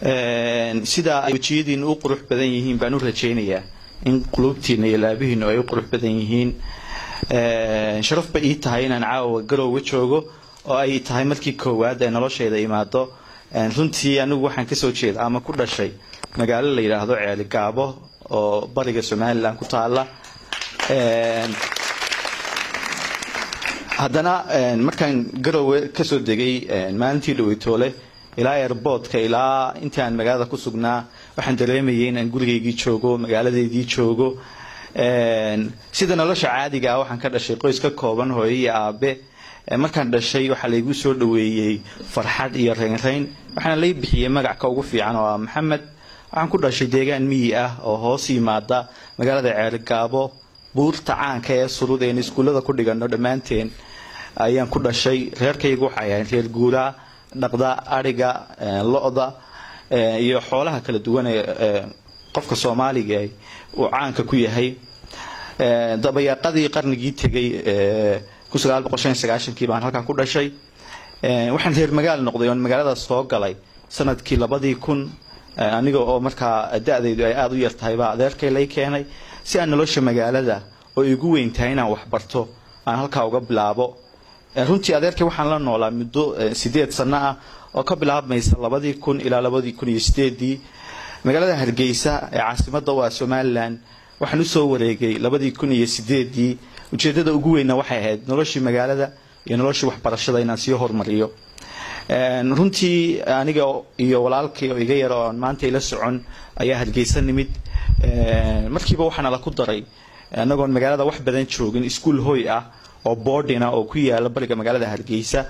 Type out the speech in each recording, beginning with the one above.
sida ay wejiyadiina u qurux badan yihiin baan u rajaynayaa in qulubtiina iyo laabihiinu ay u qurux badan yihiin sharaf ba ii tahay inaan caawa garowga joogo oo ay tahay markii koowaad ee noloshayda imaado runtii anigu waxaan kasoo jeeda ama ku dhashay magaalo la yidhaahdo ceeli gaabo oo bariga somalilan ku taala haddana markaan garowe kasoo degay maalintii dhaweytoole ilaa airboodka ilaa intii aan magaalada ku sugnaa waxaan dareemayay inaan gurigaygii joogo magaaladeydii joogo sida nolosha caadiga ah waxaan ka dhashay qoys ka kooban hooyo iyo aabe markaan dhashay waxaa laygu soo dhaweeyey farxad iyo reynreyn waxaana lay bixiyey magacka ugu fiican oo ah maxamed waxaan ku dhashay deegaan miyi ah oo hoos yimaada magaalada ceerigaabo buurta caanka ee surud een iskuullada ku dhigano dhammaanteen ayaan ku dhashay reerkaygu waxay ahayn reer guuraa dhaqda adhiga lo-da iyo xoolaha kala duwan ee qofka soomaaliga uu caanka ku yahay dabayaaqadii qarnigii tegay kii baan halkan ku dhashay waxaan reer magaal noqday oon magaalada soo galay sanadkii labadii kun aniga oo markaa da-daydu ay aada u yar tahay baa adeerkay lay keenay si aan nolosha magaalada oo igu weyn tahay inaan waxbarto aan halkaa uga bilaabo runtii adeerkay waxaan la noolaa muddo sideed sano ah oo ka bilaabmaysa labadii kun ilaa labadii kun iyo sideedii magaalada hargeysa ee caasimada waa somalilan waxaan usoo wareegay labadii kun iyo sideedii ujeedada ugu weynna waxay ahayd noloshii magaalada iyo noloshii waxbarashada inaan sii hormariyo runtii aniga iyo walaalkay oo iga yar oo aan maanta ila socon ayaa hargeysa nimid markiiba waxaana la ku daray anagoon magaalada wax badan joogin iskuol hoy ah oo boardina oo ku yaala bariga magaalada hargeysa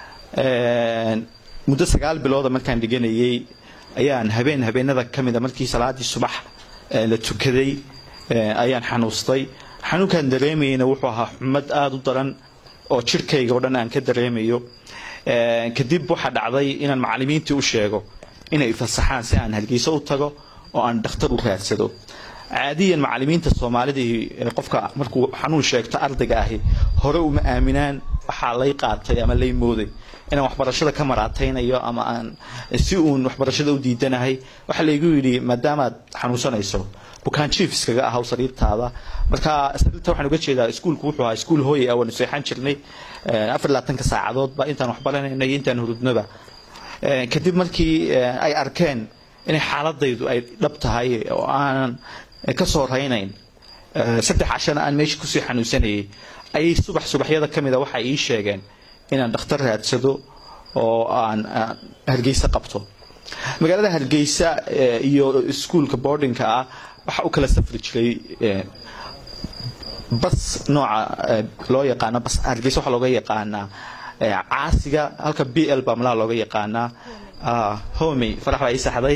muddo sagaal bilooda markaan dhiganayay ayaan habeen habeenada ka mida markii salaadii subax la tukaday ayaan xanuustay xanuunkaan dareemayeyna wuxuu ahaa xumad aada u daran oo jirhkayga oo dhan aan ka dareemayo kadib waxaa dhacday inaan macalimiintii u sheego inay fasaxaan si aan hargeyso u tago oo aan dhakhtar u raadsado caadiyan macalimiinta soomaalidii qofka markuu xanuun sheegto ardayga ahi hore uma aaminaan waxaa lay qaatay ama lay mooday inaan waxbarashada ka maraataynayo ama aan si uun waxbarashada u diidanahay waxaa laygu yidhi maadaamaad xanuunsanayso bukaan jief iskaga ahaw sariirtaada marka sariirta waxaan uga jeedaa iskuulku wuxuu ahaa iskuul hooy ah waanu seexan jirnay afar labaatanka saacadoodba intaan waxbaranayna iyo intaan hurudnoba kadib markii ay arkeen inay xaaladaydu ay dhab tahay oo aanan ka soo raynayn saddex cashana aan meesha kusii xanuunsanayay ayay subax subaxyada ka mida waxay ii sheegeen inaan dhakhtar raadsado oo aan hargeysa qabto magaalada hargeysa iyo iskuulka boardingka ah waxaa u kala safri jiray bas nooca loo yaqaano bas hargeysa waxaa looga yaqaanaa caasiga halka b l baa malaha looga yaqaanaa homey farax baa ii saxday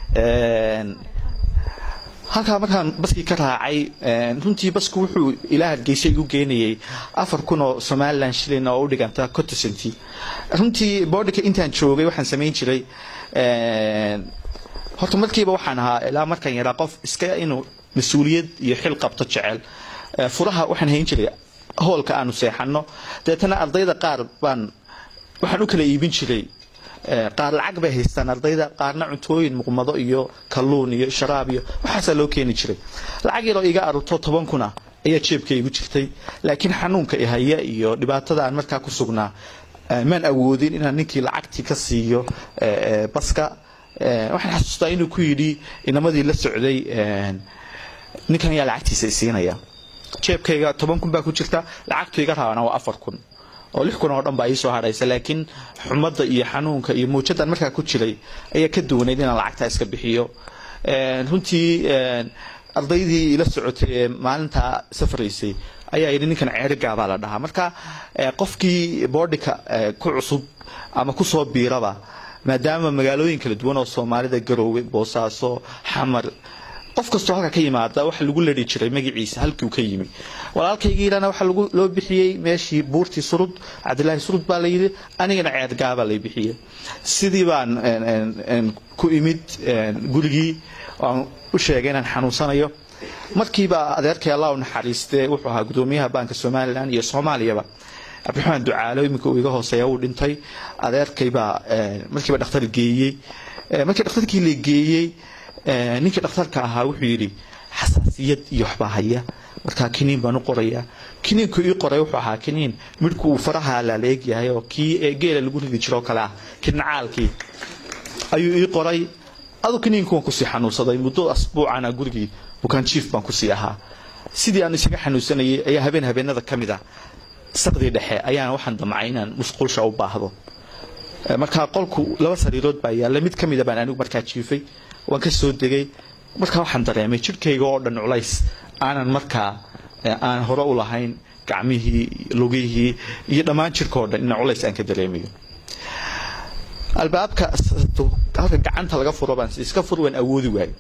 halkaa markaan baskii ka raacay runtii basku wuxuu ilaa hargeysa igu geenayay afar kun oo somalilan shilin oo u dhiganta cottocenti runtii boodhika intaan joogay waxaan samayn jiray horta markiiba waxaan ahaa ilaa markaan yaraa qof iska inuu mas-uuliyad iyo xil qabto jecel furaha waxaan hayn jiray hoolka aanu seexano deetana ardayda qaar baan waxaan u kala iibin jiray qaar lacag bay haystaan ardayda qaarna cuntooyin muqmado iyo kalluun iyo sharaab iyo waxaasaa loo keeni jiray lacag yaroo iga arurto toban kuna ayaa jeebka igu jirtay laakiin xanuunka ihaya iyo dhibaatada aan markaa ku sugnaa maan awoodin inaan ninkii lacagtii ka siiyo baska waxaan xasuustaa inuu ku yidhi inamadii la socday ninkan ayaa lacagtiisa isiinaya jeebkayga toban kun baa ku jirta lacagtu iga raabana waa afar kun oo lix kun oo dhan baa iisoo hadhaysa laakiin xumadda iyo xanuunka iyo muujadaan markaa ku jiray ayaa ka duwanayd inaan lacagtaa iska bixiyo runtii ardaydii ila socotay ee maalintaa safraysay ayaa yidhi ninkan ceerigaabaa la dhahaa marka qofkii boodhika ku cusub ama kusoo biiraba maadaama magaalooyin kala duwan oo soomaalida garoowe boosaaso xamar qof kastoo halka ka yimaada waxa lagu ladhi jiray magaciisa halkiu ka yimi walaalkaygiilana waxaa loo bixiyey meeshii buurtii surud cabdilaahi surud baa layidhi anigana ceergaabaa lay bixiyey sidii baan ku imid gurigii aan u sheegay inaan xanuunsanayo markiiba adeerkay allah u naxariistee wuxuu ahaa gudoomiyaha baanka somalilan iyo soomaaliyaba cabdiraxmaan ducaalo iminka uu iga hooseeya uu dhintay adeerkaybaa markiiba dhakhtar geeyey markii dhakhtarkii la geeyey ninkii dhakhtarka ahaa wuxuu yidhi xasaasiyad iyo waxbaa haya markaa kiniin baan u qorayaa kiniinku ii qoray wuxuu ahaa kiniin midhku uu faraha laaleeg yahay oo kii geela lagu ridi jiro kale ah kinacaalkii ayuu ii qoray adu kiniinku waan kusii xanuunsaday muddo asbuucana gurigii bukaan jiif baan kusii ahaa sidii aan isaga xanuunsanayay ayaa habeen habeenada ka mid ah saqdii dhexe ayaana waxaan damcay inaan musqulsha u baahdo markaa qolku laba sariirood baa yaalla mid ka mida baan anigu markaa jiifay waan ka soo degay markaa waxaan dareemay jidhkayga oo dhan culays aanan markaa aan hore u lahayn gacmihii lugihii iyo dhammaan jidhka oo dhan ina culays aan ka dareemayo albaabka halka gacanta laga furo baan iska fur waan awoodi waayo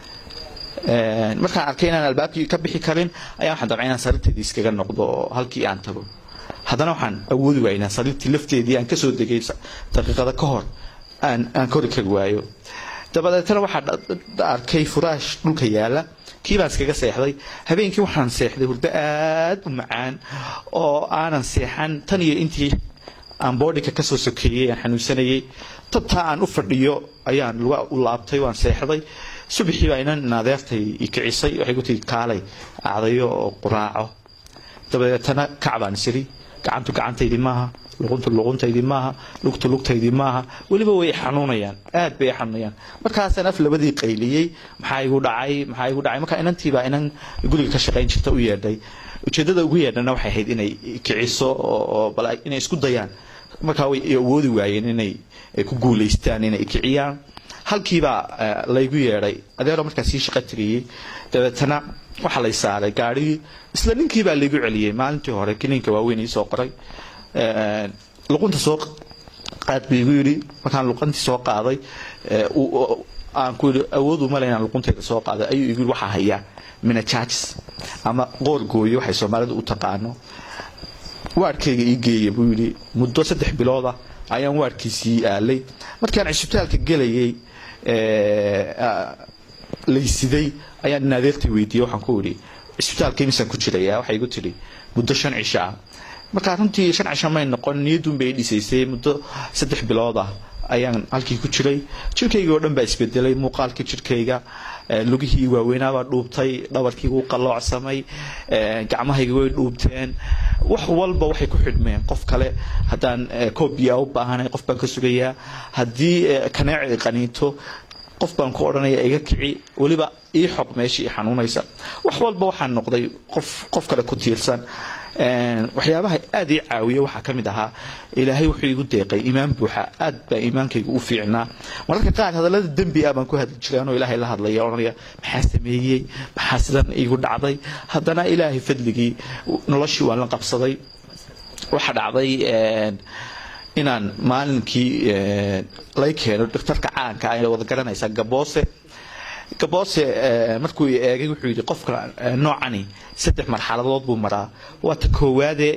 markaan arkay inaan albaabkii ka bixi karin ayaa waxaan damcay inaan sariirteedii iskaga noqdo oo halkii aan tago haddana waxaan awoodi waaya inaan sariirtii lafteedii aan kasoo degay daqiiqada ka hor aan aan kori kari waayo dabadeetana waxaa arkay furaash dhulka yaala kii baan iskaga seexday habeenkii waxaan seexday hurdo aad u macaan oo aanan seexan tan iyo intii aan boodhika kasoo sokeeyey aan xanuunsanayay tabtaa aan u fadhiyo ayaan luga u laabtay waan seexday subaxii baa inan adeertay i kicisay waxay ku tii kaalay acdayo oo quraaco dabadeetana kac baan isiri gacantu gacantaydii maaha luquntu luquntaydii maaha lugtu lugtaydii maaha weliba way xanuunayaan aad bay xanuunayaan markaasaan af labadii qayliyey maxaa igu dhacay maxaa igu dhacay marka inantiibaa inan guriga ka shaqayn jirta u yeedhay ujeedada ugu yeedhana waxay ahayd inay kiciso oo bal inay isku dayaan markaa way awoodi waayeen inay ku guulaystaan inay kiciyaan halkiibaa laygu yeedhay adeero markaa sii shaqo tiriyey dabeetana waxaa lay saaray gaarigii isla ninkiibaa laygu celiyey maalintii hore kiniinka waaweyn iisoo qoray luqunta soo qaad buu igu yidhi markaan luqantii soo qaaday aan ku yidhi awood uma le inaan luquntayda soo qaaday ayuu igu yidhi waxaa hayaa minajajis ama qoor gooye waxay soomaalidu u taqaano waarkayga ii geeya buu yidhi muddo saddex bilooda ayaan waarkiisii aalay markaan cisbitaalka gelayay laysiday ayaan in adeertay weydiiyey waxaan ku idhi cisbitaalka imisaan ku jiraya waxay igu tidhi muddo shan cisho ah markaa runtii shan cisho may noqon niyadun bay dhisaysay muddo saddex bilood ah ayaan halkii ku jiray jirkayga oo dhan baa isbedelay muuqaalkii jirkayga lugihii waaweynaabaa dhuubtay dhabarkii wuu qalloocsamay gacmahayga way dhuubteen wax walba waxay ku xidhmeen qof kale haddaan koobiya u baahanay qof baan ka sugayaa haddii kaneeci qaniinto qof baan ku odhanaya iga kici weliba ii xoq meeshii i xanuunaysa wax walba waxaan noqday qof qof kale ku tiirsan waxyaabaha aada ii caawiya waxaa ka mid ahaa ilaahay wuxuu igu deeqay iimaan buuxa aad baa iimaankayga u fiicnaa mararka qaar hadallada dembi ah baan ku hadli jiray anoo ilaahay la hadlaya odhanaya maxaa sameeyey maxaa sidan iigu dhacday haddana ilaahay fadligii noloshii waan la qabsaday waxaa dhacday inaan maalinkii lay keeno dhakhtarka caanka ay wada garanaysaa gaboose gaboose markuu eegay wuxuu yidhi qofka noocani saddex marxaladood buu maraa waa ta koowaade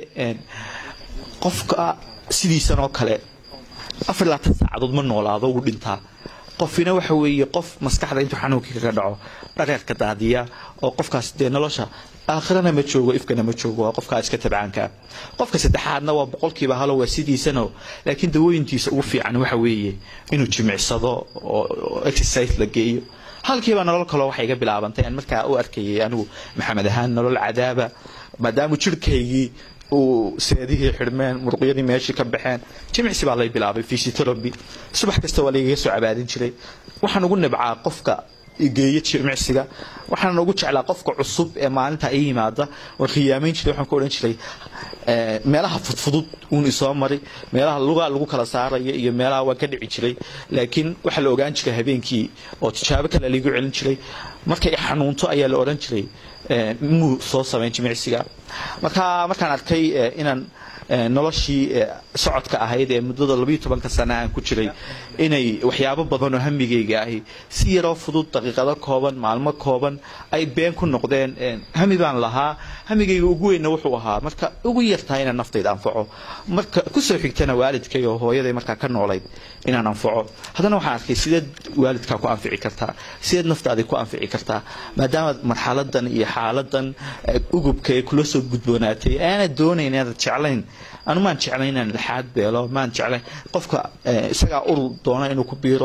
qofka sidiisan oo kale afar labaatan saacadood ma noolaado wuu dhintaa qofina waxa weeye qof maskaxda intuu xanuunkii kaga dhaco dhareerka daadiya oo qofkaas dee nolosha aakhirana ma joogo ifkana ma joogo waa qofkaa iska tabcaanka qofka saddexaadna waa boqolkiiba halo waa sidiisano laakiin dawooyintiisa ugu fiican waxa weeye inuu jimicsado oo exercise la geeyo halkiiba nolol kaloo waxay iga bilaabantay aan markaa u arkayay anigu maxamed ahaan nolol cadaaba maadaama jirhkaygii uu seedihii xidhmeen muruqyadii meeshii ka baxeen jimicsi baa lay bilaabay physiotherapy subax kasta waa laygaga soo cabaadin jiray waxaan ugu nibcaa qofka geeya jimicsiga waxaan ugu jeclaa qofka cusub ee maalinta i yimaada waan khiyaamayn jiray waxaan ku odhan jiray meelaha fudfudud uun isoo mari meelaha lugaa lagu kala saaraya iyo meelaha waan ka dhici jiray laakiin waxaa la ogaan jiray habeenkii oo tijaabo kale laigu celin jiray markay xanuunto ayaa la odhan jiray muu soo samayn jimicsiga marka markaan arkay inaan noloshii socodka ahayd ee muddada labayo tobanka sana aan ku jiray inay waxyaabo badan oo hamigayga ahi si yaroo fudud daqiiqado kooban maalmo kooban ay been ku noqdeen hami baan lahaa hamigayga ugu weynna wuxuu ahaa marka ugu yartahay inaan naftayda anfaco marka kusoo xigtana waalidkay oo hooyaday markaa ka noolayd inaan anfaco haddana waxaan arkay sideed waalidkaa ku anfici kartaa sideed naftaadii ku anfici kartaa maadaama marxaladan iyo xaaladan ugubka ee kula soo gudboonaatay aanad doonayn inaad jeclayn anu maan jeclayn inaan laxaad beelo maan jeclayn qofka isagaa urur doona inuu ku biiro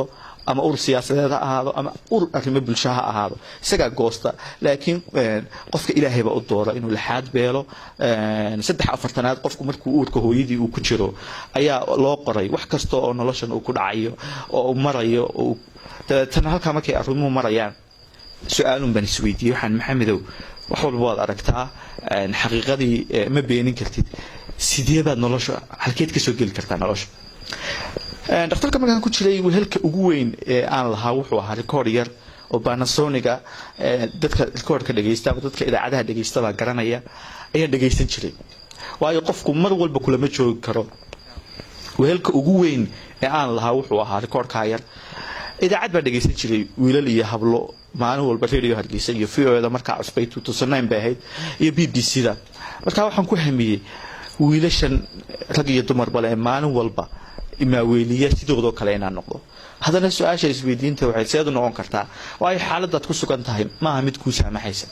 ama ur siyaasadeed ha ahaado ama ur arrimo bulsho ha ahaado isagaa goosta laakiin qofka ilaahayba u doora inuu laxaad beelo saddex afartanaad qofku markuu uurka hooyadii uu ku jiro ayaa loo qoray wax kasta oo noloshan uu ku dhacayo oo uu marayo dabeetana halkaa markay arrimuhu marayaan su-aalun baan isweydiiyey waxaan maxamedow wax walba waad aragtaa xaqiiqadii ma beenin kartid sidee baad nolosha halkeed kasoo geli kartaa nolosha dhakhtarka markaan ku jiray wehelka ugu weyn ee aan lahaa wuxuu ahaa record yar oo banasoniga dadka recordka dhegeysta ama dadka idaacadaha dhegeysta baa garanaya ayaan dhegeysan jiray waayo qofku mar walba kulama joogi karo wehelka ugu weyn ee aan lahaa wuxuu ahaa recordka yar idaacad baa dhegeysan jiray wiilal iyo hablo maalin walba radio hargeysa iyo v o da markaa cusbay bay ahayd iyo b b c da markaa waxaan ku hamiyey wiilashan rag iyo dumarba le maalin walba imaaweeliya sidoodoo kale inaan noqdo haddana su-aasha isweydiinta waxay seedu noqon kartaa waayo xaaladaad ku sugan tahay maaha mid kuu saamaxaysa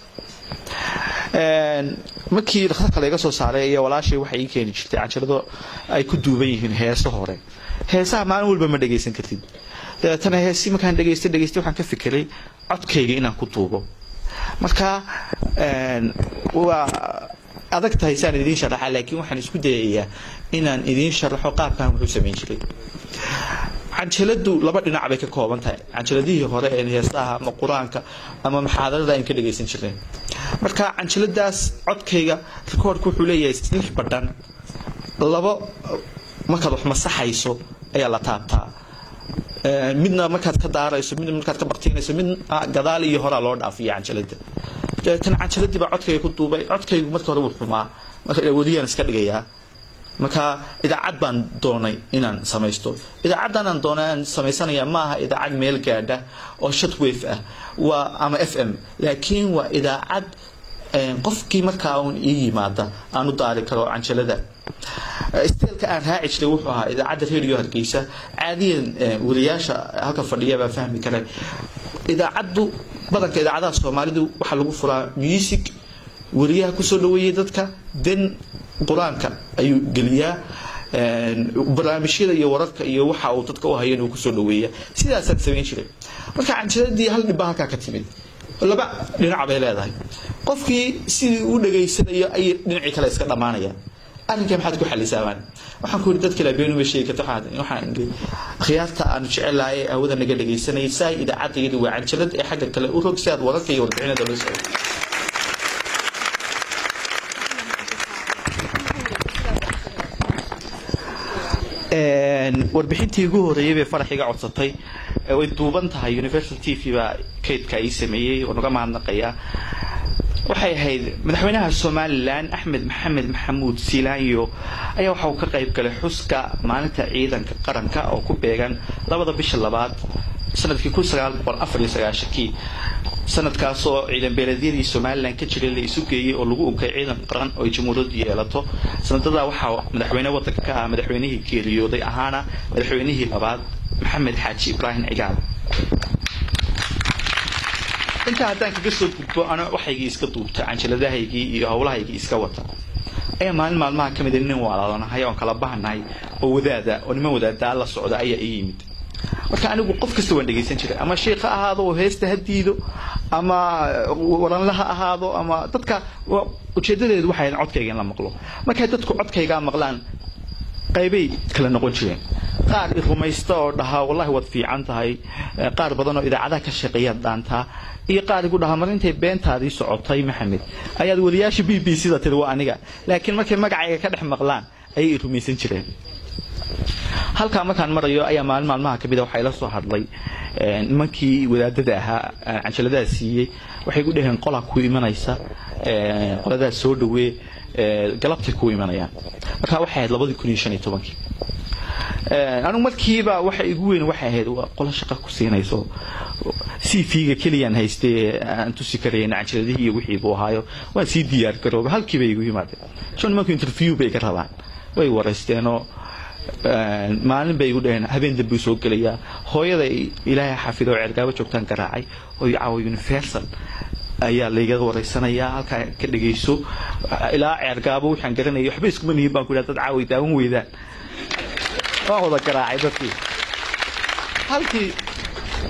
markii dhakhtarka laga soo saaray iyo walaashay waxay ii keeni jirtay canjalado ay ku duuban yihiin heeso hore heesaha maalin walba ma dhegaysan kartid dabeetana heesi markaan dhegaystay dhegaystay waxaan ka fikiray codkayga inaan ku duubo marka waa adag tahay saan idiin sharaxa laakiin waxaan isku dayayaa inaan idiin sharaxo qaabkan wuxuu samayn jiray canjaladu laba dhinac bay ka kooban tahay canjaladihii hore ee heestaha ama qur-aanka ama maxaadarada aynu ka dhagaysan jirnay marka canjaladaas codkayga rikoorka wuxuu leeyahay lix badhan labo markaad wax masaxayso ayaa la taabtaa midna markaad ka daarayso midna markaad ka baktiinayso mid gadaal iyo horaa loo dhaafiya canjalada dabeetana canjaladii baa codkayga ku duubay codkaygu marka hore wuu xumaa marka weliyaan iska dhigayaa marka idaacad baan doonay inaan samaysto idaacaddan aan doonay aan samaysanaya ma aha idaacad meel gaadha oo shotwave ah waa ama f m laakiin waa idaacad qofkii markaa uun ii yimaada aan u daari karo canjalada steelka aan raaci jiray wuxuu ahaa idaacadda radio hargeysa caadiyan wariyaasha halka fadhiya baa fahmi kara idaacaddu badanka idaacadaha soomaalidu waxaa lagu furaa music wariyaha kusoo dhaweeyay dadka den qur-aanka ayuu geliyaa barnaamijyada iyo wararka iyo waxa uu dadka u hayan uu kusoo dhaweeya sidaasaan samayn jiray marka canjaladii hal dhibba halkaa ka timid laba dhinac bay leedahay qofkii sidii u dhageysanayo ayay dhinacii kale iska dhammaanayaan arrinka maxaad ku xalisaabaan waxaan ku yidhi dadka labeenu ma sheegi karto waxaan idhi akhyaarta aanu jecelahay ee hawada naga dhagaysanayay saa idaacadayadu waa canjalad ee xagga kale u rog si aad wararka iyo warbixinada loo socdo warbixintii ugu horeeyay bay farax iga codsatay way duuban tahay universal t v baa kaydka ii sameeyey oo naga mahadnaqayaa waxay ahayd madaxweynaha somalilan axmed maxamed maxamuud siilaanyo ayaa waxa uu ka qayb galay xuska maalinta ciidanka qaranka oo ku beegan labada bisha labaad sanadkii kun sagaal boqol afar iyo sagaashankii sanadkaasoo ciidan beeleedyadii somalilan ka jiray la isu geeyey oo lagu unkay ciidan qaran oo ay jamhuuriyaddu yeelato sanadadaa waxaa madaxweyne wadanka ka ah madaxweynihii geeriyooday ahaana madaxweynihii labaad maxamed xaaji ibraahim cigaal intaa haddaan kaga soo gudbo ana waxaygii iska duubta canjaladahaygii iyo howlahaygii iska wata ayaa maalin maalmaha ka mida nin walaalonahay oon kala bahanahay oo wadaada oo niman wadaadaa la socda ayaa ii yimid marka anigu qof kasta waan dhegaysan jiray ama shiikh ha ahaado oo heesta ha diido ama waranle ha ahaado ama dadka ujeedadeedu waxay ahayd codkayga in la maqlo markay dadku codkaygaa maqlaan qaybay kala noqon jireen qaar i rumaysta oo dhahaa wallahi waad fiican tahay qaar badan oo idaacadaha ka shaqeeyaad dhaantaa iyo qaar igu dhahaa mar intay beentaadii socotay maxamed ayaad wariyaasha b b c da tiri waa aniga laakiin markay magacayga ka dhex maqlaan ayay i rumaysan jireen halkaa markaan marayo ayaa maalin maalmaha kamid a waxaa ila soo hadlay nimankii wadaadada ahaa canjaladaha siiyey waxay gu dhaheen qolaa ku imanaysa qoladaas soo dhawee galabtay ku imanayaan markaa waxay ahayd labadii kun iyo shan iyo tobankii anigu markiiba waxa igu weyn waxay ahayd waa qolo shaqa ku siinayso c v-ga keliyaan haystay aan tusi karayna canjaladihii iyo wixii buu ahaayo waan sii diyaar garooba halkiiba igu yimaadeen shan nimanku interview bay ka rabaan way waraysteenoo maalin bay igu dhaheen habeen dambe soo gelayaa hooyada ilaahay xafido oo ceergaabo joogtaan garaacay oo caawa universal ayaa layga waraysanayaa halkaa ka dhegayso ilaa ceergaabo waxaan garanayay waxba iskuma nihin baan ku idhaha dad caaway daawan weydaan waan wada garaacay dadkii halkii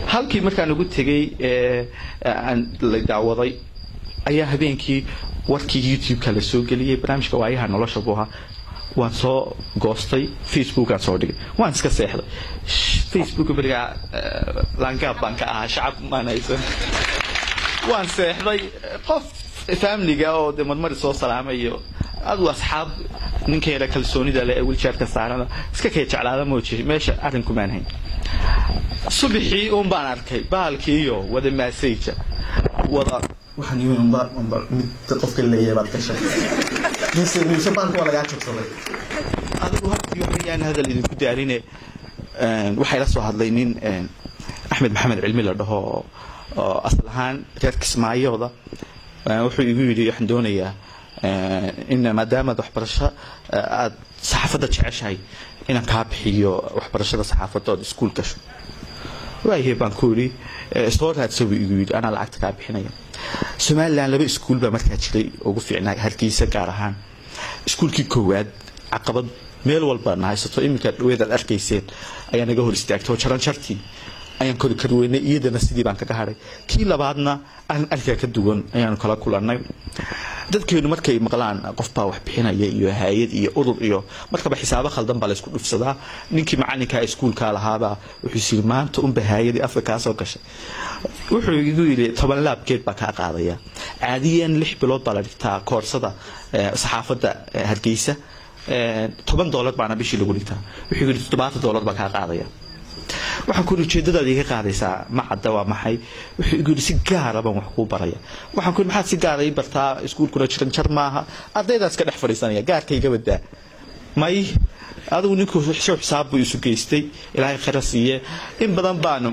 halkii markaan ugu tegey aan la daawaday ayaa habeenkii warkii youtube-ka la soo geliyey barnaamijka waayaha nolosha buu ahaa waan soo goostay facebookaan soo dhigay waan iska seexday facebook berigaa laangaab baan ka ahaa shacab maan haysan waan seexday qof familiga oo de marmari soo salaamay iyo adu asxaab ninkeena kalsoonida le ee wiljaarka saarana iska kay jeclaada mooji meesha arrinkumaan hayn subaxii un baan arkay bahalkiiyo wada maasayja wada waxaan yimi unba unba mid qofka leeyahay baad gashay mise mise baalka waa lagaa jogsaday adigu halkii waxba yaan hadal idinku daarine waxay la soo hadlay nin axmed maxamed cilmi la dhaho oo asal ahaan reer kismaayooda wuxuu igu yidhi waxaan doonayaa in maadaamaad waxbarasho aad saxaafadda jeceshahay inaan kaa bixiyo waxbarashada saxaafadda ood iskuul gasho waayahey baan ku yidhi soo raadsa buu igu yidhi anaa lacagta kaa bixinaya somalilan laba iskuul baa markaa jiray ugu fiicnaa hargeysa gaar ahaan iskuulkii koowaad caqabad meel walba na haysato iminka dhaweedaad arkayseen ayaa naga hor istaagtay oo jaran jartii ayaan kori kari weynay iyadana sidii baan kaga hadhay kii labaadna arrin arkaa ka duwan ayaanu kala kulannay dadkeenu markay maqlaan qof baa wax bixinaya iyo hay-ad iyo urur iyo markaba xisaabo khaldan baa laysku dhufsadaa ninkii macalinka iskuulka lahaabaa wuxuu yiri maanta unba hay-adii afka kaa soo gashay wuxuu igu yidhi toban laabkeed baa kaa qaadaya caadiyan lix bilood baa la dhigtaa koorsada saxaafadda hargeysa toban doolar baana bishii lagu dhigtaa wuxuu yidhi toddobaatan doolar baa kaa qaadaya waxaan kuuri ujeedadaada iga qaadaysaa ma cadda waa maxay wuxuu igu yidhi si gaara baan wax kuu baraya waxaan ku yidhi maxaad si gaara ii bartaa iskuulkuna jiran jar maaha ardaydaas ka dhex fadhiisanaya gaarka iga badaa may adigu ninkuu show xisaab buu isu geystay ilaahay khayra siiye in badan baanu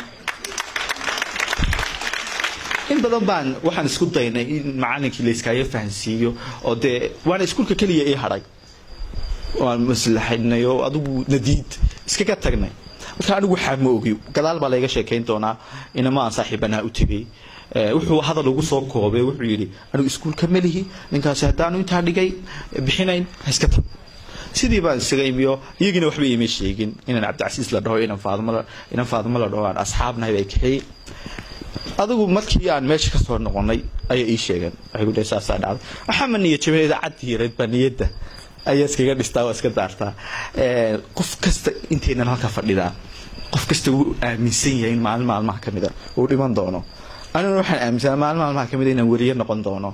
in badan baan waxaan isku daynay in macalinkii layskaaga fahansiiyo oo dee waana iskuulka keliya ii hadhay waan maslaxaynay oo adigu nadiid iskaga tagnay marka anigu waxaa ma ogi gadaal baa layga sheekayn doonaa inama aan saaxiibanaa u tegey wuxuu hadal ugu soo koobay wuxuu yidhi anigu iskuulka melihi ninkaasi haddaanu intaa dhigay bixinayn haiska tag sidii baan isaga imiyo iyagina waxba iima sheegin inaan cabdicasiis la dhaho inaan faadmo inaan faadmo la dhaho aan asxaabnahay bay kaxeeyey adigu markii aan meesha ka soo noqonay ayaa ii sheegeen waxay ku dhahay saasaa dhacday maxamed niyo jabeen idaacadda yareed baa niyadda ayaa iskaga dhistaa waa iska daartaa qof kasta intaynan halka fadhidaa qof kasta wuu aaminsan yahay in maalin maalmaha ka mida uu dhiman doono aniguna waxaan aaminsanaa maalin maalmaha ka mida inaan weriye noqon doono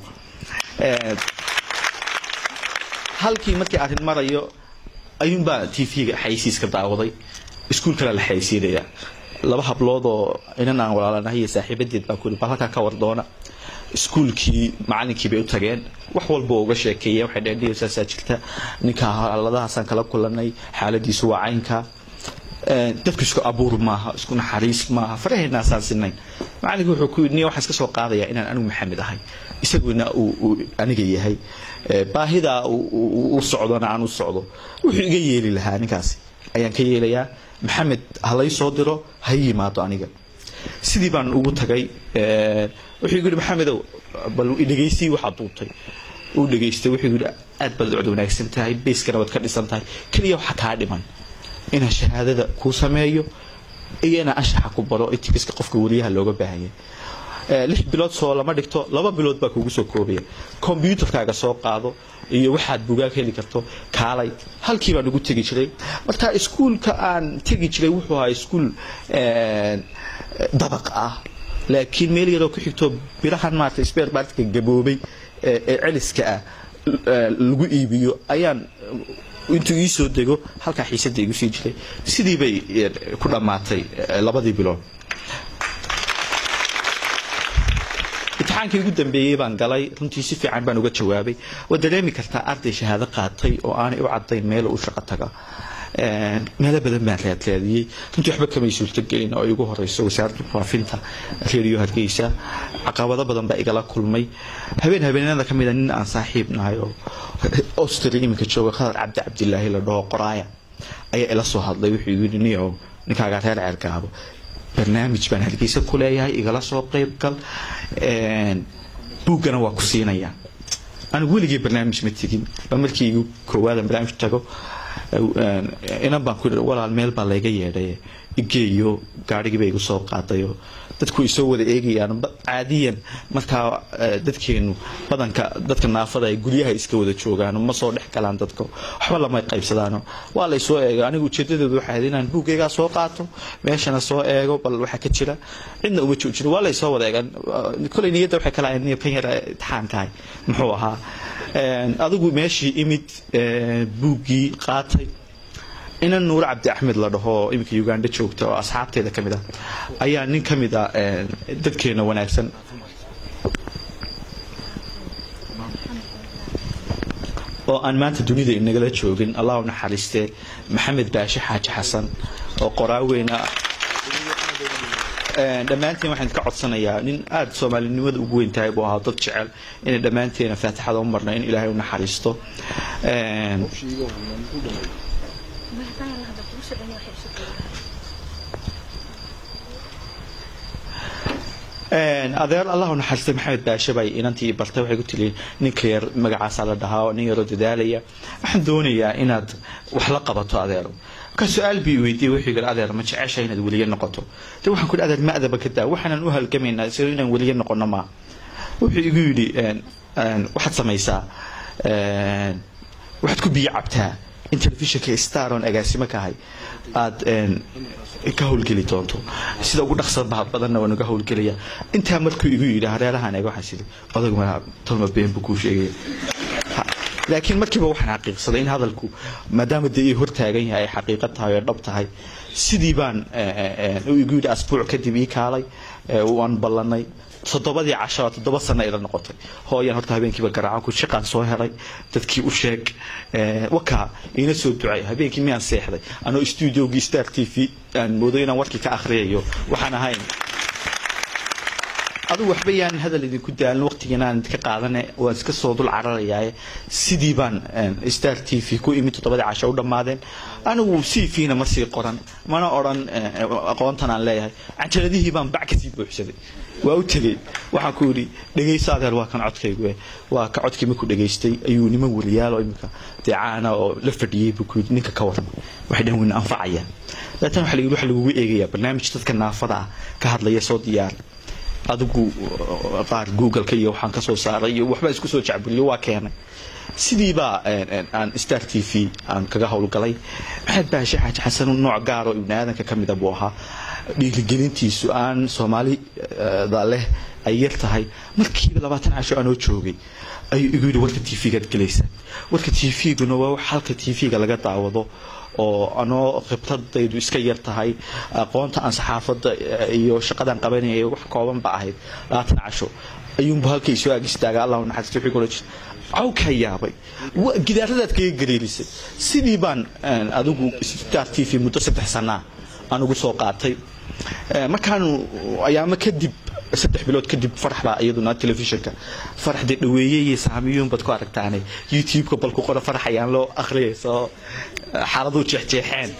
halkii markii arrin marayo ayuunbaa t v-ga xaysiiska daawaday iskuul kale la xaysiinaya laba hablood oo inan aan walaalanahay iyo saaxiibadeed baa kuyidhi bal halkaa ka war doona iskuulkii macalinkii bay u tageen wax walba oo uga sheekeeyeen waxay dheheen dhiyo saasaa jirta ninka xaaladahaasaan kala kulanay xaaladiisu waa caynka dadku isku abuur maaha isku naxariis maaha faraheennaaasaan sinayn macalinkii wuxuu ku yidhi niya waxaan iska soo qaadayaa inaan anigu maxamed ahay isaguna uu aniga yahay baahidaa u socdona aan u socdo wuxuu iga yeeli lahaa ninkaasi ayaan ka yeelayaa maxamed ha lay soo diro ha yimaado aniga sidii baan ugu tagay wuxuu igu yidhi maxamedow bal dhegaystii waxaad duubtay uu dhegaystay wuxuu yidhi aad baad cod wanaagsan tahay beyskana waad ka dhisan tahay keliya waxa kaa dhiman inaan shahaadada kuu sameeyo iyo inaan anshaxa ku baro etikiska qofka wariyaha looga baahanya lix bilood soo lama dhigto laba bilood baa kugu soo koobaya kombyuutarkaaga soo qaado iyo waxaad bugaag heli karto kaalay halkii baan ugu tegi jiray marka iskuulka aan tegi jiray wuxuu ahaa iskuul dabaq ah laakiin meel yaroo ku xigto birahan maarata sbeer baartka gaboobay ee celiska ah lagu iibiyo ayaan intuu ii soo dego halkaa xiisadda igu sii jiray sidii bay ku dhammaatay labadii bilood imtixaankii ugu dambeeyey baan galay runtii si fiican baan uga jawaabay waad dareemi kartaa arday shahaado qaatay oo aanay u cadayn meel u shaqo taga meelo badan baan raadraadiyey runtii waxba kamay suurtogelin oo igu horeyso wasaaradda faafinta reeriyo hargeysa caqabado badan baa igala kulmay habeen habeenada ka mida nin aan saaxiib nahay oo austria iminka jooga khadar cabdi cabdilaahi la dhaho qoraaya ayaa ila soo hadlay wuxuu igu yidhi niyo ninkaagaa reer ceergaabo barnaamij baan hargeysa ku leeyahay igala soo qayb gal buuggana waa ku siinaya anigu weligii barnaamij ma tegin ba markii igu koowaadaan barnaamij tago inan baan ku walaal meel baa layga yeedhay igeeyo gaadhigii bay igu soo qaadayo dadku ay soo wada eegayaan caadiyan markaa dadkeenu badanka dadka naafada ay guryaha iska wada joogaan ma soo dhex galaan dadka waxba lama qaybsadaano waa lay soo eega aniga ujeedadeedu waxay ahayd inaan buuggaygaa soo qaato meeshana soo eego bal waxa ka jira cidna uma joojino waa lay soo wada eegaan kolay niyadda waxay kala ahayd kan yar imtixaankahay muxuu ahaa adigu meeshii imid buuggii qaatay inan nuur cabdi axmed la dhaho iminka uganda joogta oo asxaabteeda ka mid ah ayaa nin ka mid a dadkeena wanaagsan oo aan maanta dunida inagala joogin allah u naxariistee maxamed baashe xaaji xasan oo qoraaweyna dhammaanteen waxaan ka codsanayaa nin aada soomaalinimada ugu weyn tahay buu ahaa dad jecel inay dhammaanteena faatixada u marna in ilaahay u naxariisto adeer allah naxariistay maxamed baashe bay inantii bartay waxay ku tili ninka yar magacaasaa la dhahaa nin yaroo dadaalaya waxaan doonayaa inaad wax la qabato adeero ka su-aal bii weydiiyey wuxuu yidhi adeer ma jecesha inaad weliye noqoto de waxaan ku yidhi adeer ma adaba ka daa waxaanan u halgamaynaa sida inaan weliye noqono ma wuxuu igu yidhi waxaad samaysaa waxaad ku biyo cabtaa in telefishinka star oon agaasimo ka ahay aad ka howlgeli doonto sida ugu dhaqsa badanna waan uga howlgelaya intaa markuu igu yidhi hareerahan eega waxaan sidhi odag ma tolma been buu kuu sheegaya laakiin markiiba waxaan xaqiiqsaday in hadalku maadaama dee ii hortaagan yahay ay xaqiiqo tahay oo dhab tahay sidii baan igu yidhi asbuuc kadib ii kaalay waan ballanay toddobadii casho toddoba sano ila noqotay hooyaan horta habeenkiiba garaacan ku shaqaan soo helay dadkii u sheeg wakaa iina soo ducay habeenkii miyaan seexday anoo stuudiogii star t v aan moodo inaan warkii ka akhriyayo waxaan ahayn adugu waxba yaan hadal idinku daalin waqtigan aan idinka qaadane waan iska soo dul cararayaaye sidii baan star t v ku imid toddobadii casho u dhammaadeen anigu c v na ma sii qoran mana odhan aqoontan aan leeyahay cajaladihii baan bac kasii buuxsaday waa u tegey waxaan ku yidhi dhegayso adeer waa kan codkaygu waa ka codkii markuu dhegaystay ayuu niman weliyaalo iminka dee caana oo la fadhiyey buu ku yidhi ninka ka waran waxay dhan weyna anfacayaan dabeetana waxa la yidhi waxa lagugu eegayaa barnaamij dadka naafada ah ka hadlaya soo diyaar adigu qaar googleka iyo waxaan ka soo saaray iyo waxbaa isku soo jacburiyo waa keenay sidiibaa aan star t v aan kaga howlgalay maxamed baashe xaaji xasan nooc gaaroo ibni aadanka ka mida buu ahaa dhiirigelintiisu aan soomaalida leh ay yar tahay markiiba labaatan casho anoo joogay ayuu igu yidhi warka t v-gaad gelaysaa warka t v-guna waa wax halka t v-ga laga daawado oo anoo khibradaydu iska yar tahay aqoonta aan saxaafadda iyo shaqadaan qabanayay wax kooban ba ahayd labaatan casho ayuunbu halkay soo ag istaaga allah naxariista wixii kula jira caw kaa yaabay gidaaradaad kaga gariirisay sidii baan adigu star t v muddo saddex sanaa aan ugu soo qaatay markaanu ayaamo kadib saddex bilood kadib farax baa iyaduna telefishinka faraxdee dhaweeye iyo saamiyuun baad ku aragtaane youtube-ka bal ku qora farax ayaan loo akhriyaysa oo xaaladuu jeexjeexeen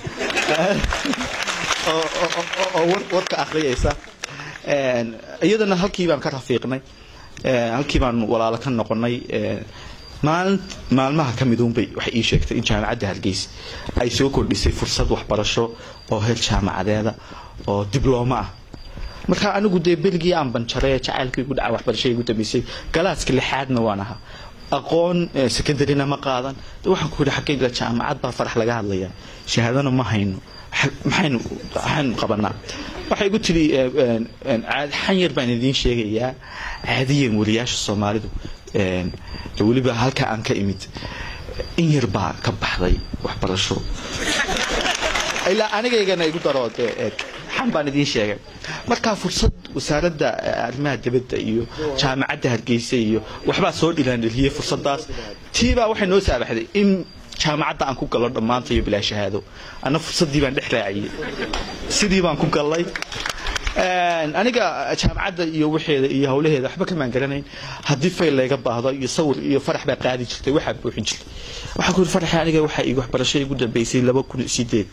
oo warka akhriyaysa iyadana halkii baan ka rafiiqnay halkii baan walaalo ka noqonay maalin maalmaha ka miduunbay waxay ii sheegtay in jaamacadda hargeysa ay soo kordhisay fursad waxbarasho oo heer jaamacadeeda oo diblooma ah markaa anigu dee beligii aan banjaray jacaylkii igu dhaca waxbarashada igu dambeysay galaaska lixaadna waan ahaa aqoon secondaryna ma qaadan waxaan ku yidhi xaggayga jaamacad baa farax laga hadlayaa shahaadana ma hayno maxaynu maxaynu qabanaa waxay igu tiri xan yar baan idiin sheegayaa caadiyan wariyaasha soomaalidu weliba halka aan ka imid in yar baa ka baxday waxbarasho ilaa anigaygana igu daro dee xan baan idiin sheegay markaa fursad wasaaradda arrimaha dibadda iyo jaamacadda hargeysa iyo waxbaa soo dhilaandheliyey fursadaas tiibaa waxay noo saabaxday in jaamacadda aan ku galo dhammaanta iyo bilaa shahaado anna fursaddii baan dhex raaciyey sidii baan ku gallay aniga jaamacadda iyo waxeeda iyo howlaheeda waxba kamaan garanayn haddii fayl layga baahdo iyo sawir iyo farax baa qaadi jirtay waxaa buuxin jirtay waxaa ku yidhi faraxi aniga waxaa igu waxbarasho igu dambeysay laba kun sideed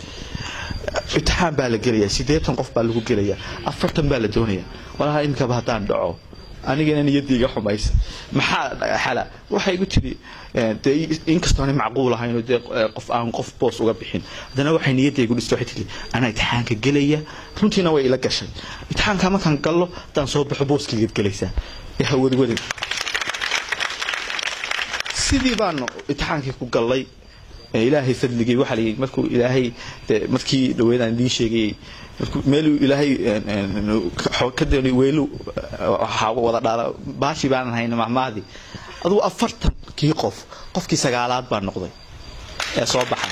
imtixaan baa la gelayaa siddeetan qof baa lagu gelayaa afartan baa la doonayaa walaha iminkaba haddaan dhaco anigana niyadayga xumaysa maxaa xala waxay igu tiri dee inkastoona macquul ahayn dee qof aan qof boos uga bixin haddana waxay niyadaygu dhistay waxay tiri anaa imtixaanka gelaya runtiina way ila gashay imtixaanka markaan gallo haddaan soo baxo booskaygaad gelaysaa ee hawadwada sidii baanu imtixaankii ku gallay ilaahay fadligay waxaa layidhi markuu ilaahay markii dhaweedaan idiin sheegayay meeluu ilaahay kadani weelu wada dhaala baashi baanan hayna mahmaadii adugu afartankii qof qofkii sagaalaad baa noqday ee soo baxay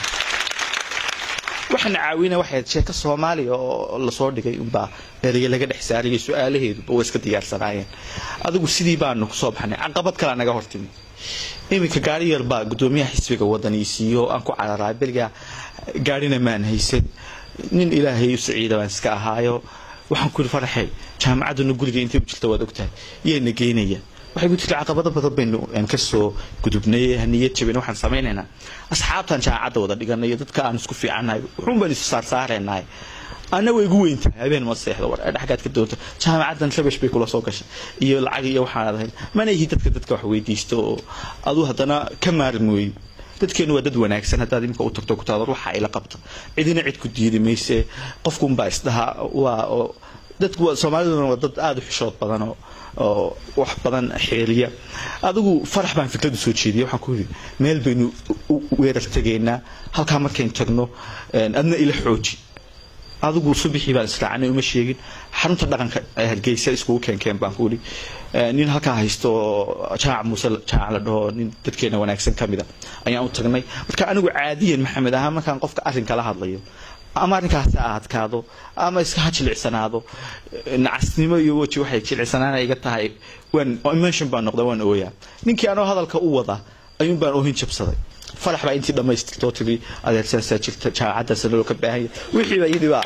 waxaana caawina waxay sheeko soomaaliya oo lasoo dhigay unbaa ereye laga dhex saarayay su-aalaheeduba way iska diyaarsanaayeen adigu sidii baanu kusoo baxnay caqabad kalea naga hortimi iminka gaari yar baa gudoomiyaha xisbiga wadaniisiiyo aan ku cararaa berigaa gaarina maan haysan nin ilaahay u saciida baan iska ahaayo waxaan ku yidhi faraxey jaamacadduna guriga intay u jirta waad ogtahay yayna geynaya waxay ku tiri caqabado badan baynu ka soo gudubnay haniyad jabin waxaan samaynaynaa asxaabtan jaamacadda wada dhiganay iyo dadka aan isku fiicannahay wuxuun baynu isu saarsaaraynahay anna way igu weyn tahay habeen ma seexdo war dhexgaad ka doonto jaamacaddan rabash bay kula soo gashay iyo lacag iyo waxaan ahayn mana ihi dadka dadka wax weydiisto oo aduu haddana ka maarmi wey dadkeenu waa dad wanaagsan haddaad imika u tagto ku taador waxa ila qabta cidina cid ku diidi mayse qofkunbaa isdhaha waa oo dadku soomaaliduna waa dad aada u xishood badan oo oo wax badan xeeliya adigu farax baan fikradu soo jeediyay waxaan ku yidhi meel baynu weerar tegaynaa halkaa markaynu tagno adna ila xooji adigu subixii baan israacanay uma sheegin xarunta dhaqanka hargeysa iskugu keenkeen baan ku idhi nin halkaa haysto jaac muuse jaac la dhaho nin dadkeena wanaagsan ka mida ayaan u tagnay marka anigu caadiyan maxamed ahaan markaan qofka arrinka la hadlayo ama arrinkaasi ha adkaado ama iska ha jilicsanaado nacasnimo iyo weji waxay jilicsanaana iga tahay waan emotion baan noqda waan ooyaa ninkii anoo hadalka u wada ayuun baan oohin jabsaday farax baa intii dhammaystirtoo tiri adeersaasaa jirta jaamacaddaasa naloo ka baahanya wixiiba iyadiibaa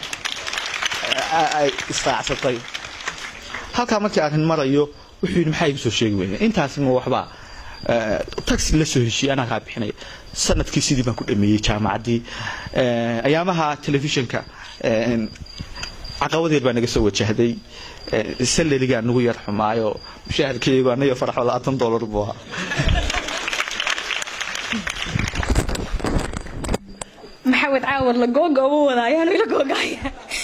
ay israacsatay halkaa markii arrin marayo wuxuu yidhi maxaa igu soo sheegi weyne intaasi ma waxbaa taxi la soo heshiiyey anaa kaa bixinaya sanadkii sidii baan ku dhameeyey jaamacaddii ayaamaha telefishinka caqabadeed baa naga soo wajahday salarigaa nagu yar xumaayo mushaharkaygu anayo faraxo labaatan dollar buu ahaa maxamed caawad la googa uma wada ayaanu ila googaya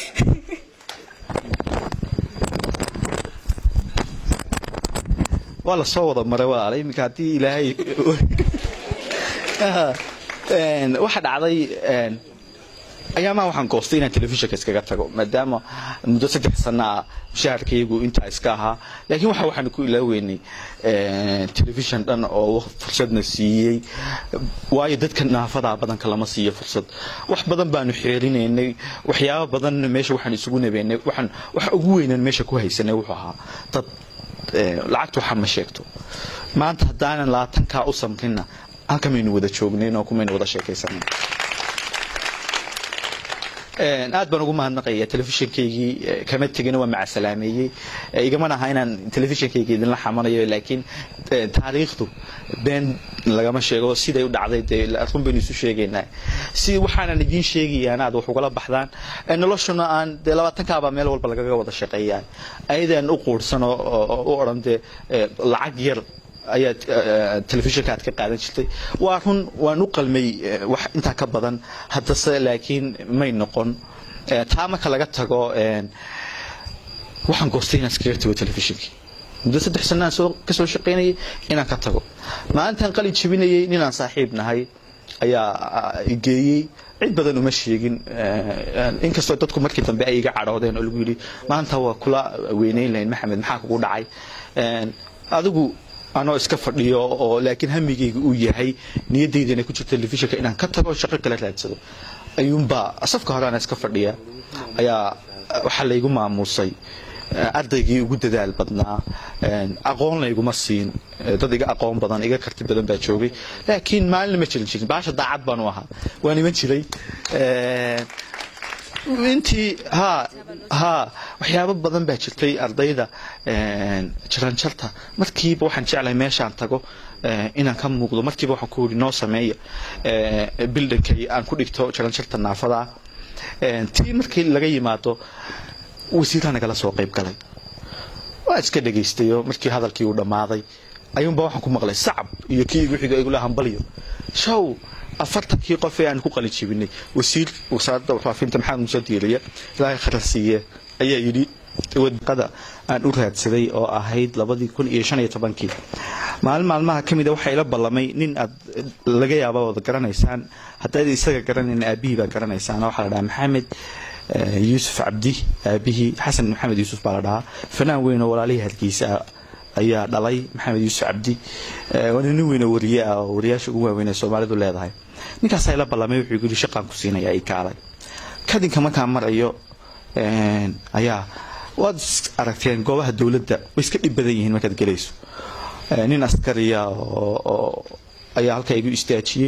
waa lasoo wada maray walaala iminka haddii ilaahay waxa dhacday ayaamaha waxaan goostay inaan telefishinka iskaga tago maadaama muddo saddex sana ah mushaharkaygu intaa iska ahaa laakiin waxa waxaanu ku ilaaweynay telefishin dhan oo fursadna siiyey waayo dadka naafadaa badanka lama siiyo fursad wax badan baanu xeerinaynay waxyaaba badan meesha waxaan isugu nabeynay waxaan waxa ugu weynan meesha ku haysanay wuxuu ahaa dad lacagta waxaa ma sheegto maanta haddaanan labaatankaa u samrinna halkamaynu wada joognayn oo kumaynu wada sheekaysanayn aad baan ugu mahadnaqaya telefishinkaygii kama tegin waa macasalaameeyey igamana aha inaan telefishinkayga idinla xamanayo laakiin taariikhdu been lagama sheego siday u dhacday dee run baynu isu sheegaynaa si waxaanan idiin sheegayaan aad wax ugala baxdaan noloshuna aan dee labaatankaabaa meel walba lagaga wada shaqeeyaa ayadaan u quursan oo u odhan dee lacag yar ayaad telefishinka aad ka qaadan jirtay waa run waan u qalmay wax intaa ka badan haddase laakiin may noqon taa marka laga tago waxaan goostay inaan iskaga tago telefishinkii muddo saddex sana aan soo kasoo shaqaynayay inaan ka tago maalintaan qalin jebinayay ninaan saaxiib nahay ayaa geeyey cid badan uma sheegin inkastoo dadku markii dambe ay iga cadhoodeen oo lagu yidhi maanta waa kula weynayn lahayn maxamed maxaa kugu dhacay adigu anoo iska fadhiyo oo laakiin hamigayga uu yahay niyadaydana ku jirta telefishinka inaan ka tago shaqo kala raadsado ayuunbaa safka hore ana iska fadhiya ayaa waxaa laygu maamuusay ardaygii ugu dadaal badnaa aqoon layguma siin dad iga aqoon badan iga karti badan baa joogay laakiin maalina ma jirin jirin baasha daacad baanu ahaa waan iman jiray intii ha ha waxyaabo badan baa jirtay ardayda jaranjarta markiiba waxaan jeclahay meeshaan tago inaan ka muuqdo markiiba waxaan ku yidhi noo sameeya bildankay aan ku dhigto jaranjarta naafada tii markii laga yimaado wasiiraa nagala soo qayb galay waa iska dhegaystayo markii hadalkii uu dhammaaday ayuunba waxaan ku maqlay sacab iyo kii igu xiga igula hambalyo show afartankii qof ee aan ku qalin jebinay wasiir wasaaradda warfaafinta maxamed muuse diiriye ilaahay khayr siiye ayaa yidhi wadaqada aan u raadsaday oo ahayd labadii kun iyo shan iyo tobankii maalin maalmaha ka mida waxaa ila ballamay nin aad laga yaaba wada garanaysaan haddaad isaga garanayn aabihii baa garanaysaan waxaa la dhahaa maxamed yuusuf cabdi aabihii xasan maxamed yuusuf baa la dhahaa fanaan weyn oo walaalihii halkiisa ayaa dhalay maxamed yuusuf cabdi waana nin weyn oo wariye ah oo wariyaasha ugu waaweyn ee soomaalidu leedahay ninkaasaa ila ballamay wuxuu yidhi shaqaan ku siinaya ay kaalay kadinka markaan marayo ayaa waad aragteen goobaha dowladda way iska dhib badan yihiin markaad gelayso nin askariya oo ayaa halkaa igu istaajiyey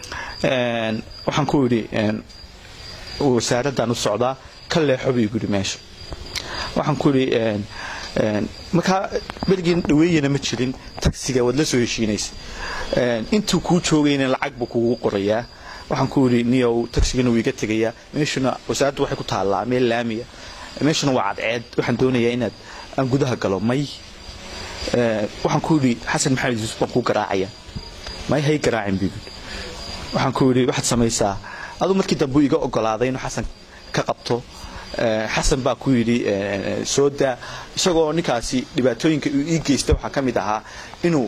waxaan ku yidhi wasaaraddan u socdaa ka leexo buu igu yidhi meesha waxaan ku yidhi markaa berigii dhaweeyana ma jirin tagsiga waad la soo heshiinaysa intuu kuu joogayna lacag buu kugu qorayaa waxaan ku yidhi niyow tagsigana wuu iga tegayaa meeshuna wasaaraddu waxay ku taallaa meel laamiya meeshuna waa cadceed waxaan doonayaa inaad aan gudaha galo may waxaan ku yidhi xasan maxamed yuusuf baan kuu garaacaya may hay garaacin buu yidhi waxaan ku yidhi waxaad samaysaa aduu markii dambe iga ogolaaday inuu xasan ka qabto xasan baa ku yidhi soo daa isagoo ninkaasi dhibaatooyinka uu ii geysta waxaa ka mid ahaa inuu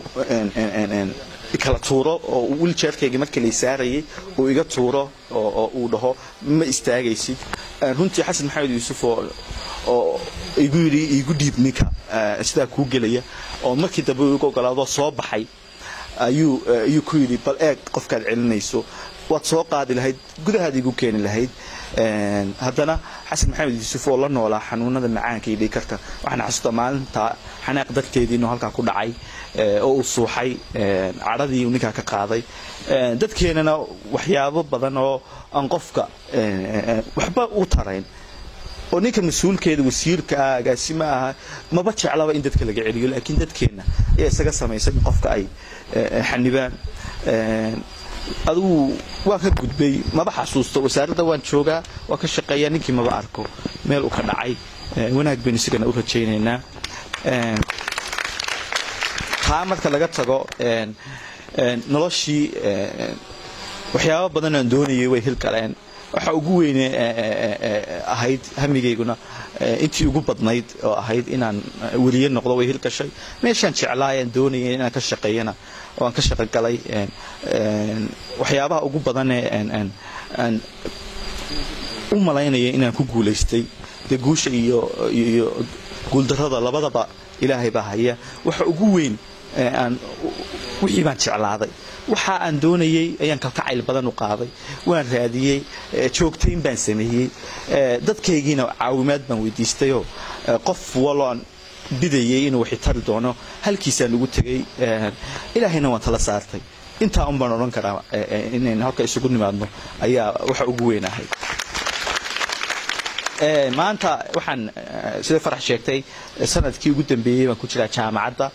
kala tuuro oo wiljeerkayga markii lay saarayay uu iga tuuro oo uu dhaho ma istaagaysid runtii xasan maxamed yuusuf oo igu yidhi igu dhiib ninka sidaa kuu gelaya oo markii dambe uu iga ogolaadoo soo baxay ayuu ayuu ku yidhi bal eeg qofkaad celinayso waad soo qaadi lahayd gudahaad igu keeni lahayd haddana xasan maxamed yuusuf oo la noolaa xanuunada macaanka iyo dhiikarka waxaan xasuusta maalinta xanaaq darteedii inuu halkaa ku dhacay oo uu suuxay cadhadii uu ninkaa ka qaaday dadkeenana waxyaabo badan oo aan qofka waxba u tarayn oo ninka mas-uulkeeda wasiirka ah agaasimo aha maba jeclaba in dadka laga celiyo laakiin dadkeenna ayaa isaga samaysan in qofka ay xanibaan adugu waan ka gudbay maba xasuusto wasaaradda waan joogaa waan ka shaqeeyaa ninkii maba arko meel uu ka dhacay wanaag baynu isagana u rajaynaynaa taa marka laga tago noloshii waxyaabo badan aan doonayay way hilgaleen waxa ugu weyne ahayd hamigayguna intii ugu badnayd oo ahayd inaan weliye noqdo way hilgashay meeshaan jeclaayaan doonayay inaan ka shaqeeyana oo aan ka shaqogalay waxyaabaha ugu badanee aan u malaynaya inaan ku guulaystay dee guusha iyo iyo guuldarrada labadaba ilaahay baa haya waxa ugu weyn aan wixii baan jeclaaday waxa aan doonayay ayaan kalkacayl badan u qaaday waan raadiyey joogtayn baan sameeyey dadkaygiina caawimaad baan weydiistayoo qof waloon bidayay inuu waxi tari doono halkiisaan ugu tegay ilaahayna waan tala saartay intaa un baan odhan karaa inayn halka isugu nimaadno ayaa waxa ugu weyn ahayd maanta waxaan sida farax sheegtay sanadkii ugu dambeeyey baan ku jiraa jaamacadda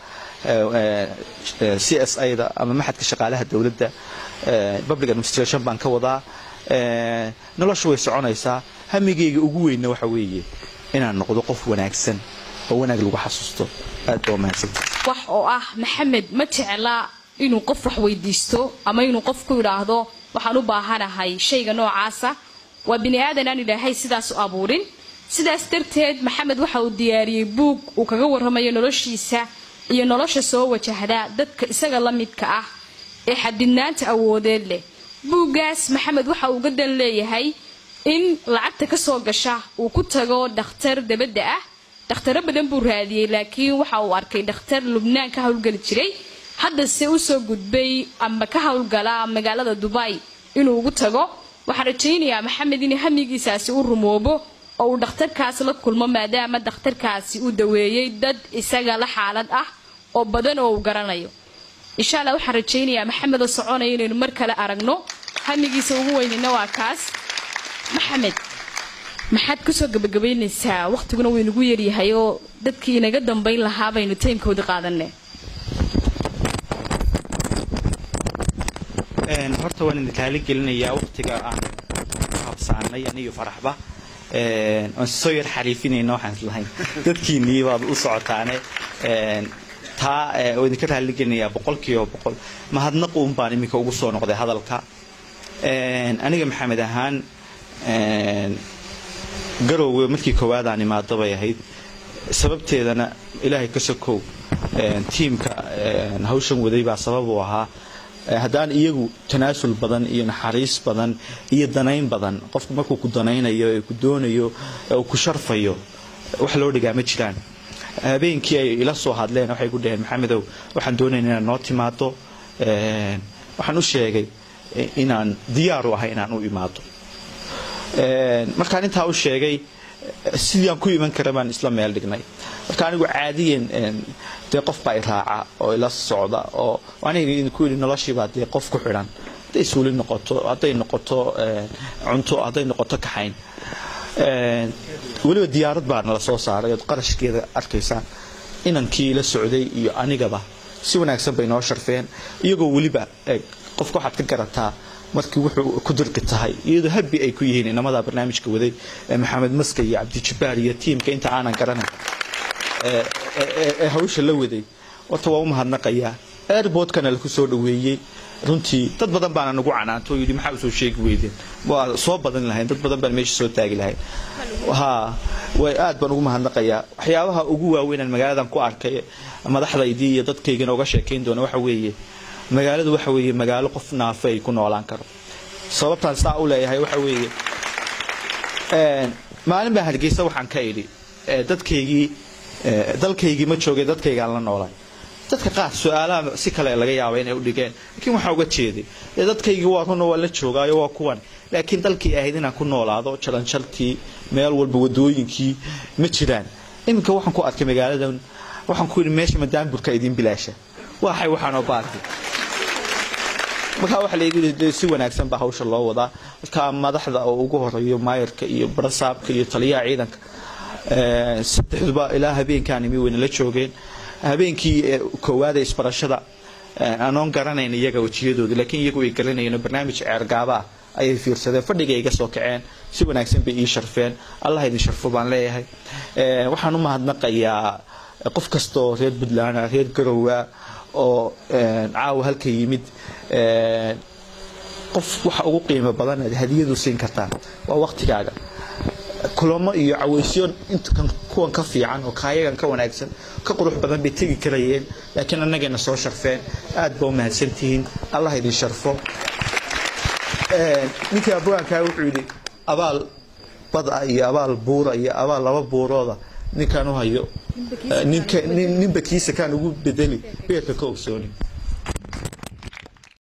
c s a-da ama maxadka shaqaalaha dowladda public administration baan ka wadaa nolosha way soconaysaa hamigayga ugu weynna waxa weeye inaan noqdo qof wanaagsan oo wanaag lagu xasuusto aad baa mahadsanta wax oo ah maxamed ma jecla inuu qof wax weydiisto ama inuu qof ku yidhaahdo waxaan u baahanahay shayga noocaasa waa bini aadan aan ilaahay sidaas u abuurin sidaas darteed maxamed waxa uu diyaariyey buug uu kaga warramayo noloshiisa iyo nolosha soo wajahda dadka isaga la midka ah ee xadidnaanta awoodeed leh buuggaas maxamed waxa uu uga dan leeyahay in lacagta ka soo gasha uu ku tago dhakhtar dabadda ah dhakhtaro badan buu raadiyey laakiin waxa uu arkay dhakhtar lubnaan ka howlgeli jiray haddase usoo gudbay ama ka howlgala magaalada dubay inuu ugu tago waxaan rajaynayaa maxamed in hamigiisaasi u rumoobo oo uu dhakhtarkaas la kulmo maadaama dhakhtarkaasi uu daweeyey dad isaga la xaalad ah oo badan oo uu garanayo insha allah waxaan rajaynayaa maxamed oo soconaya inaynu mar kale aragno hamigiisa ugu weynina waa kaas maxamed maxaad kusoo gabagabaynaysaa waqtiguna wuu inagu yaryahay oo dadkii inaga dambayn lahaa baynu taymkoodii qaadanay horta waan idin kaali gelinayaa waqtiga aan habsaanay aniyo faraxba aan soo yar xariifinayna waxaan islahayn dadkiinnii baad u socotaane taa oo idinka raalligelinayaa boqolkiiba boqol mahadnaq uun baan iminka ugu soo noqday hadalka aniga maxamed ahaan garowga markii koowaad aan imaado bay ahayd sababteedana ilaahay ka sokow tiimka hawshan waday baa sabab uu ahaa haddaan iyagu tanaasul badan iyo naxariis badan iyo danayn badan qofku markuu ku danaynayo ee ku doonayo uu ku sharfayo wax loo dhigaa ma jiraan habeenkii ay ila soo hadleen waxay ku dhaheen maxamedow waxaan doonayna inaad noo timaado waxaan u sheegay inaan diyaaru ahay inaan u imaado markaan intaa u sheegay sidii aan ku iman kara baan isla meel dhignay marka anigu caadiyan dee qof baa i raaca oo ila socda oo aniga idinku yidhi noloshiibaa dee qof ku xidhan hadday suuli noqoto hadday noqoto cunto hadday noqoto kaxayn weliba diyaarad baa nala soo saaray ood qarashkeeda arkaysaan inankii ila socday iyo anigaba si wanaagsan bay noo sharfeen iyagoo weliba qofka waxaad ka garataa markii wuxuu ku dirqi tahay iyadoo habi ay ku yihiin inamada barnaamijka waday maxamed maska iyo cabdijabbaar iyo tiimka inta aanan garanay ee hawsha la waday horta waa u mahadnaqayaa airportkana laku soo dhaweeyey runtii dad badan baana nagu canaanto oo yidhi maxaa usoo sheegi weydeen waa soo badan lahayn dad badan baan meesha soo taagi lahayn ha way aad baan ugu mahadnaqayaa waxyaabaha ugu waaweynaan magaaladan ku arkay madaxdaydii iyo dadkaygana uga sheekayn doona waxa weeye magaaladu waxa weeye magaalo qof naafe ay ku noolaan karo sababtaan saa u leeyahay waxa weeye maalin baa hargeysa waxaan ka idhi dadkaygii dalkaygii ma joogay dadkaygaan la noolay dadka qaar su-aalaha si kale laga yaaba inay u dhigeen laakiin waxaa uga jeeday dee dadkaygii waa runa waa la joogaayo waa kuwan laakiin dalkii ahayd inaan ku noolaado jalanjaltii meel walba wadooyinkii ma jiraan iminka waxaan ku arkay magaaladan waxaan ku yidhi meesha madaamburka idiin bilaasha waxay waxaanoo baartay markaa waxa laygu yidhi si wanaagsan baa hawsha loo wadaa markaa madaxda oo ugu horeeyo maayarka iyo barasaabka iyo taliyaha ciidanka saddexduba ilaa habeenkaan imi weyna la joogeen habeenkii koowaada isbarashada anoon garanayn iyaga wejiyadooda laakiin iyagu ay garanayeen barnaamij ceergaaba ah ayay fiirsadeen fadhiga iga soo kaceen si wanaagsan bay ii sharfeen allah idin sharfo baan leeyahay waxaan u mahadnaqayaa qof kastaoo reer puntland reer garowa oo caawa halka yimid qof waxa ugu qiimo badan aad hadiyadu siin kartaa waa waqtigaaga kulamo iyo cawaysyo inta kuwan ka fiican oo kaayagan ka wanaagsan ka qurux badan bay tegi karayeen laakiin annagayna soo sharfeen aad baa u mahadsantihiin allah idin sharfo ninkii abwaankaa wuxuu yidhi abaal bada iyo abaal buura iyo abaal laba buurooda ninkaan u hayo ninba kiisa kaan ugu bedeli beerka ka ogsooni